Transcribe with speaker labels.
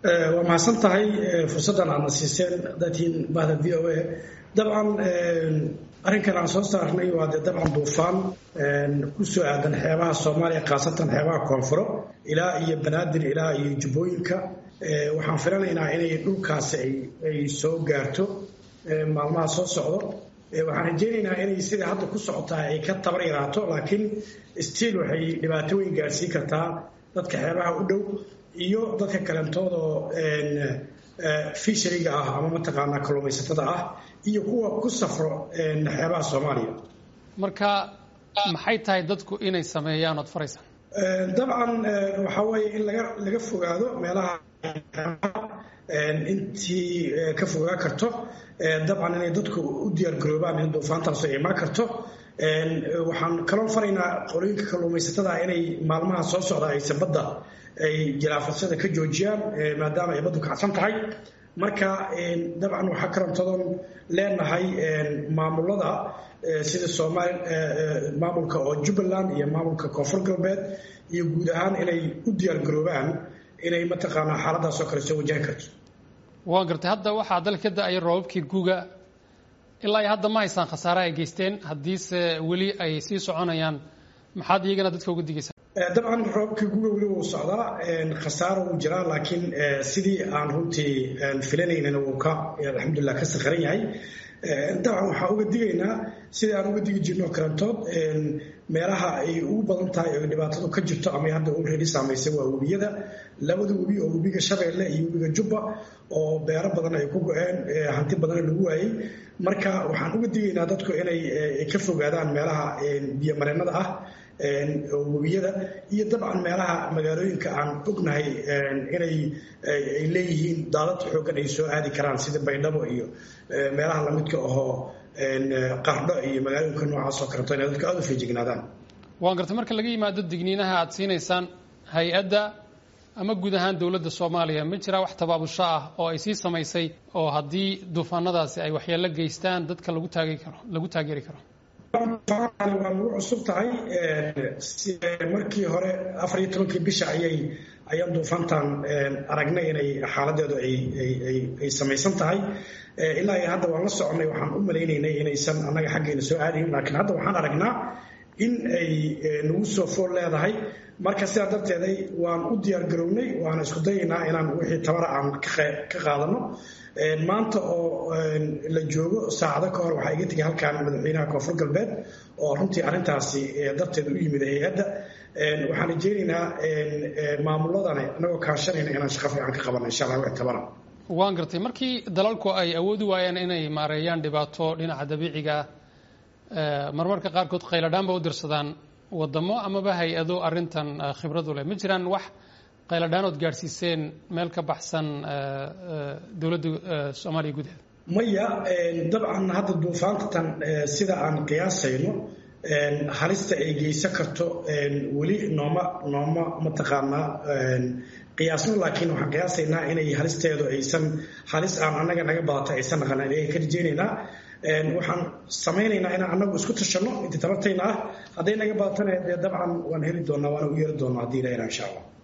Speaker 1: waa mahadsan tahay fursaddan aadna siiseen dadkiin bahda v o a dabcan arrinkan aan soo saarnay waa dee dabcan duufaan ku soo aadan xeebaha soomaaliya khaasatan xeebaha koonfuro ilaa iyo banaadir ilaa iyo jubbooyinka waxaan filanaynaa inay dhulkaasi ay soo gaarto maalmaha soo socdo waxaan rajaynaynaa inay sida hadda ku socotaa ay ka tabar yaraato laakiin stiil waxay dhibaato weyn gaarsiin kartaa dadka xeebaha u dhow iyo dadka kalentoodaoo fishariga ah ama mataqaanaa kalluumaysatada ah iyo kuwa ku safro xeebaha soomaaliya
Speaker 2: marka maxay tahay dadku inay sameeyaan ood faraysa
Speaker 1: dabcan waxaa weeye in laga laga fogaado meelaha intii ka fogaa karto dabcan inay dadku u diyaargaroobaan in duufaantaasu ay imaan karto waxaan kaloo faraynaa qolooyinka kalluumaysatada inay maalmaha soo socda aysan badda ay jilaafasada ka joojiyaan maadaama ay baddu kacsan tahay marka dabcan waxaa karantadoon leenahay maamulada sida somaal maamulka oo jubbaland iyo maamulka koonfur galbeed iyo guud ahaan inay u diyaargaroobaan inay mataqaanaa xaaladaasoo kale soo wajahi karto
Speaker 2: waa gartay hadda waxaa dalka ka da-aya roobabkii guuga ilaa iyo hadda ma haysaan khasaare ay geysteen haddiise weli ay sii soconayaan maxaad iyagana dadka uga digaysaa
Speaker 1: dabcan roobkii guga weli wuu socdaa khasaaro wuu jiraa laakiin sidii aan runtii filanaynana wuu ka alxamdulilah ka sakharan yahay dabcan waxaan uga digaynaa sidii aan uga digi jirno karantood meelaha ay ugu badan tahay oo dhibaatadu ka jirto ama hadda already saamaysay waa webiyada labada webi oo webiga shabeelle iyo webiga jubba oo beero badan ay ku go-een hanti badanna lagu waayey marka waxaan uga digaynaa dadku inay ka fogaadaan meelaha biyomareennada ah webiyada iyo dabcan meelaha magaalooyinka aan ognahay inay ay leeyihiin daadad xooggan ay soo aadi karaan sida baydhabo iyo meelaha lamidka ahoo qardho iyo magaalooyinka noocaas oo kaleeto inay dadka aada u feejignaadaan
Speaker 2: waan gartay marka laga yimaado digniinaha aada siinaysaan hay-adda ama guud ahaan dowladda soomaaliya ma jiraa wax tabaabusho ah oo ay sii samaysay oo haddii duufaanadaasi ay waxyeello geystaan dadka lagu taagi karo lagu taageeri karo
Speaker 1: waa nagu cusub tahay markii hore afar iyo tobankii bisha ayay ayaan duufaantan aragnay inay xaaladeedu ay samaysan tahay ilaa iyo hadda waan la soconay waxaan u malaynaynay inaysan annaga xaggeena soo aadayn laakiin hadda waxaan aragnaa in ay nagu soo fool leedahay marka sidaa darteeday waan u diyaargarownay waana isku dayaynaa inaan wixii tabara aan ka qaadano maanta oo la joogo saacado ka hor waxaa iga tegay halkan madaxweynaha koonfur galbeed oo runtii arrintaasi darteed u yimid hay-adda waxaan rajeynaynaa maamuladani anagoo kaashanayna inaan shaqo fiican ka qabano insha allah wixii tabara
Speaker 2: waan gartay markii dalalku ay awoodi waayaan inay maareeyaan dhibaato dhinaca dabiiciga ah marmarka qaarkood khayladhaan ba u dirsadaan wadamo amaba hay-ado arrintan khibradu leh ma jiraan wax qayladhaanood gaadhsiiseen meel ka baxsan dowladda soomaaliya gudaheeda
Speaker 1: maya dabcan hadda duufaantatan sida aan qiyaasayno halista ay geysan karto weli nooma nooma mataqaanaa qiyaasno laakiin waxaan qiyaasaynaa inay halisteedu aysan halis aan annaga naga badata aysan naqan ayaan ka rajeynaynaa waxaan samaynaynaa inaan annagu isku tashanno intii tabartayna ah hadday naga badatana dee dabcan waan heli doonaa waana u yeeri doonaa haddii ilaahina insha allah